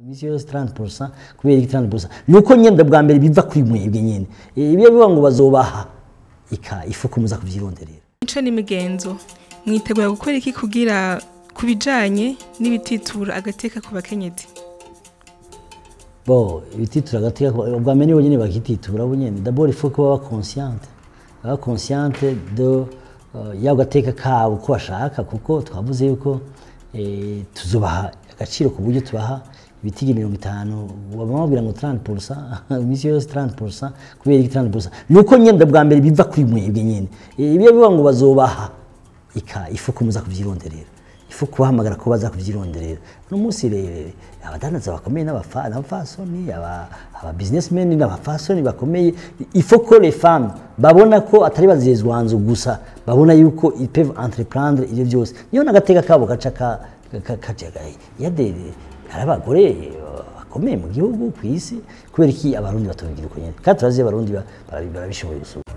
imisi yose 30% kubera iki 30% nuko nyenda bwa mbere biva kuri mwebwe nyene Eh, ibyo bivuga ngo bazobaha ika ifuko muza kuvyironderera mico n'imigenzo mwitegura gukora iki kugira ku bijanye n'ibititura agateka ku bakenyezi bo ibititura agateka ku- ubwa mbere nibo nyene bakititura bo nyene d'abord il faut ko baba consciente baba consciente de uh, yabo gateka kabo ko bashaka kuko twavuze yuko eh, tuzobaha agaciro ku buryo tubaha ibitigi mirongo itanu baba babwira ngo 30% imisi yose 30% kubera iki 30% nuko nyenda bwa mbere biva kuri mwebwe nyene Eh, ibyo bivuga ngo bazobaha ika ifu ko muza kuvyironderera ifu kubahamagara ko baza kuvyironderera uno munsi rero abadandaza bakomeye n'abafa- n'abafasoni aba aba businessmen n'abafasoni bakomeye ifu ko les femmes babona ko atari bazezwanzu gusa babona yuko ils peuvent entreprendre ibyo byose niyo nagateka kabo gaca ka ka- kajagaye yade hari abagore eh, bakomeye mu gihugu ku isi kubera iki abarundi batobigira uko nyene kandi turazi abarundi ba- barabi- barabishoboye gusura